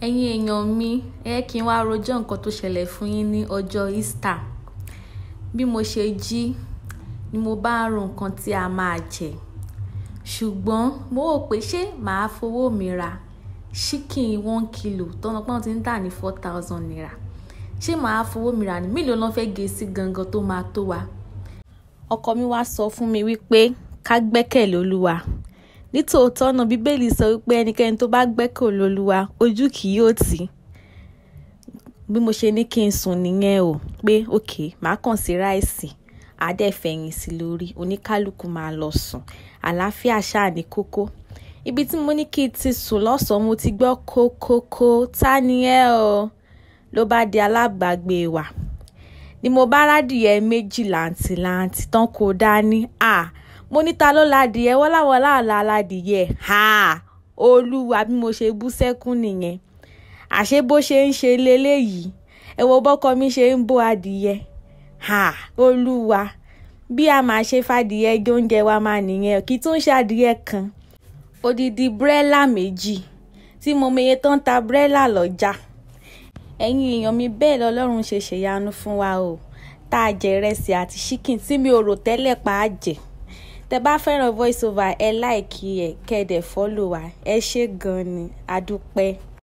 ẹ̀yin èèyàn mi ẹ kí n wá rojọ́ nǹkan tó ṣẹlẹ̀ fún yín ní ọjọ́ Easter bí mo ṣe jí ni mo bá ń ro nǹkan tí a máa jẹ ṣùgbọ́n mo wò pé ṣé màá fowó mi ra ṣíkìn one kilo tọ́nà pọ́n ti ń tà ní four thousand naira ṣé màá fowó mi rà ní mélòó lọ́n fẹ́ gé sí gangan tó máa tó wa ọkọ mi wá sọ fún mi wípé ká gbẹ́kẹ̀lé Olúwa nítòótọ́ náà bíbélì sọ wípé ẹnikẹ́ni tó bá gbẹ́kẹ̀lé Olúwa ojú kì yóò tì í bí mo ṣe ní kí n sùn nìyẹn o pé ok màá kàn sí ráìsì àádẹ́fẹ̀yìn sí lórí oníkálukú máa lọ sùn àlàáfíà ṣáà ní kókó ibi tí mo ní kí n ti sùn lọ́sàn-án mo ti gbọ́ kókókó ta ni ẹ o ló bá di alábàágbé wa ni mo bá rádìyẹ méjì làǹtìlanti tán kó dání à mo ní ta ló ládìyẹ wọ́n láwọn láàlá ládìyẹ ha olúwa bí mo ṣe bú sẹ́kún nìyẹn àṣé bó ṣe ń ṣe leléyìí ẹ wo bọ́kọ mi ṣe ń bó adìyẹ ha olúwa bí a máa ṣe fàdìyẹ gé oúnjẹ wa máa nìyẹn kí tó ń ṣe adìyẹ kan odidi bírẹ́là méjì tí mo meye tó ń ta bírẹ́là lọ́jà ẹ̀yin èèyàn mi bẹ́ẹ̀ lọ́lọ́run ṣe ṣèyanu fún wa o tá a jẹ ìrẹsì àti ṣíkìn tí mi ò rò tẹ́lẹ̀ pa á jẹ tẹ bá fẹ́ràn voice over ẹ láìkí ẹ kẹ́ẹ̀dẹ̀ fọ́lò wa ẹ ṣé gan-an ni adúpẹ́.